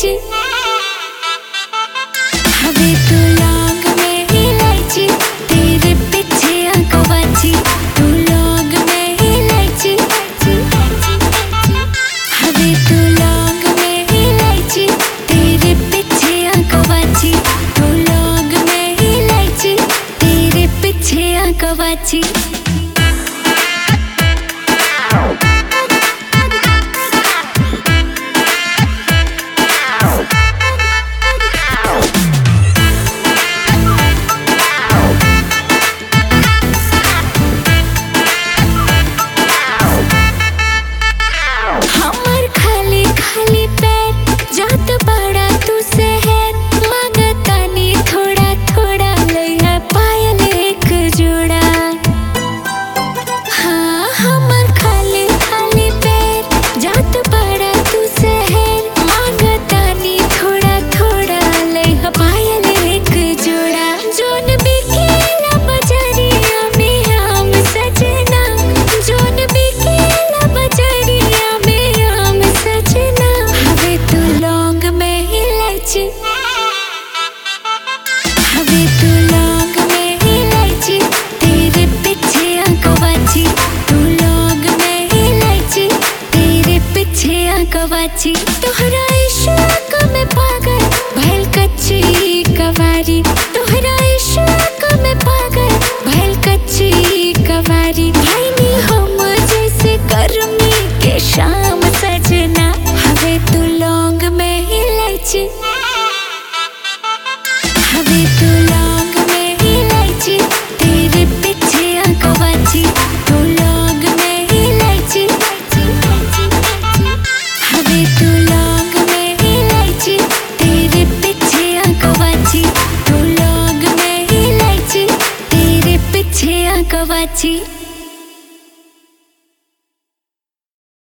इलायची हवे तू लौंग में इलायची तेरे पीछे आंकवाची तू लौंग में इलायची हवे तू लौंग में इलायची तेरे पीछे आंकवाची तू लौंग में इलायची तेरे पीछे आंकवाची हमर खाली खाली पैर जात बड़ा तू शहर मांगतानी थोड़ा थोड़ा लइहा पायल एक जोड़ा हाँ हमर खाली खाली पैर जात बड़ा तू शहर मांगतानी थोड़ा थोड़ा लइहा पायल एक जोड़ा जोन बिकेला बजरिया में हम सजना जोन बिकेला बजरिया में हम सजना हवे तू लौंग में इलायची हवे तू लौंग में इलायची तेरे पीछे आंकवाची तू लौंग में इलायची तेरे पीछे आंकवाची तोहरा इश्क में पागल भइल कच्ची कवारी तोहरा इश्क में पागल भइल कच्ची कवारी भाईनी हम जैसे गर्मी के शाम सजना हवे तू लौंग में इलायची हवे तू लौंग में इलायची तेरे पीछे आंकवाची तू लौंग में इलायची हवे तू लौंग में इलायची तेरे पीछे आंकवाची तू लौंग में इलायची तेरे पीछे आंकवाची